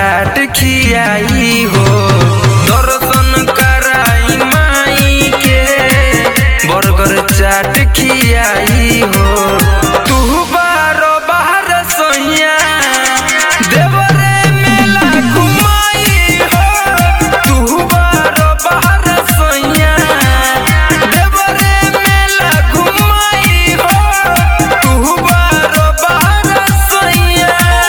चाट खियाई हो दर्शन कराई माई के बर्गर चाट खियाई हो तू बारो बाहर सोइया देवरे मेला घुमाई हो तू बारो बाहर सोइया देवरे मेला घुमाई हो तू बारो बाहर सोइया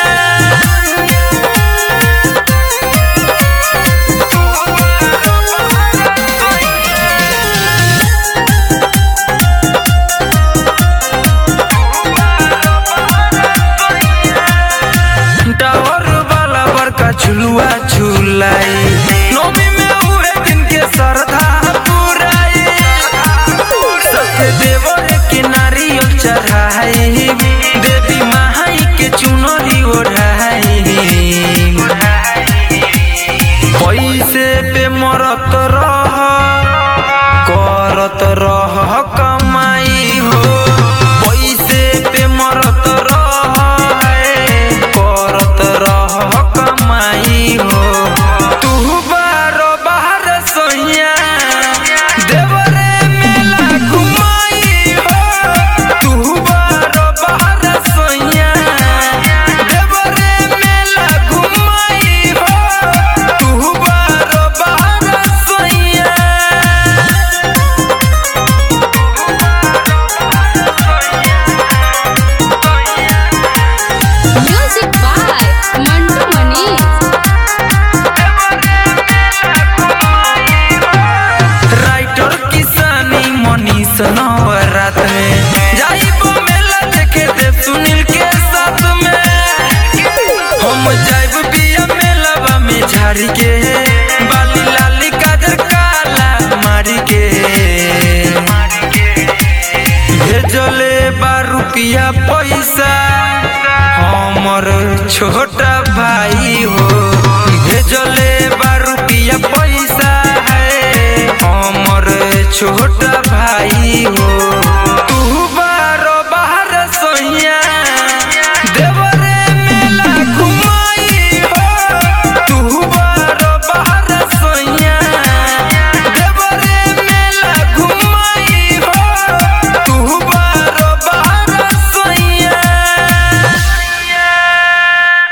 टावर वाला बड़का झुलुआ झुलाई नौमी में उहे दिन के श्रद्धा पुराई सत्य देवर के नारियल चढ़ाई देवी माई के चुनरी ओढ़ाई पैसे पे मरत रह करत रह कमाई हो पैसे पे मरत रह करत रह कमाई हो तू बारो बाहर सोइया देवरे मेला घुमाई हो तू बारो बाहर सोइया देवरे मेला घुमाई हो तू बारो बाहर सोइया Music by Mantu Mani. Writer किसानी मनीष नवरात में जाइबो मेला देखे देव सुनील के साथ में हम जाइब बिया मेलावा में झाड़ी के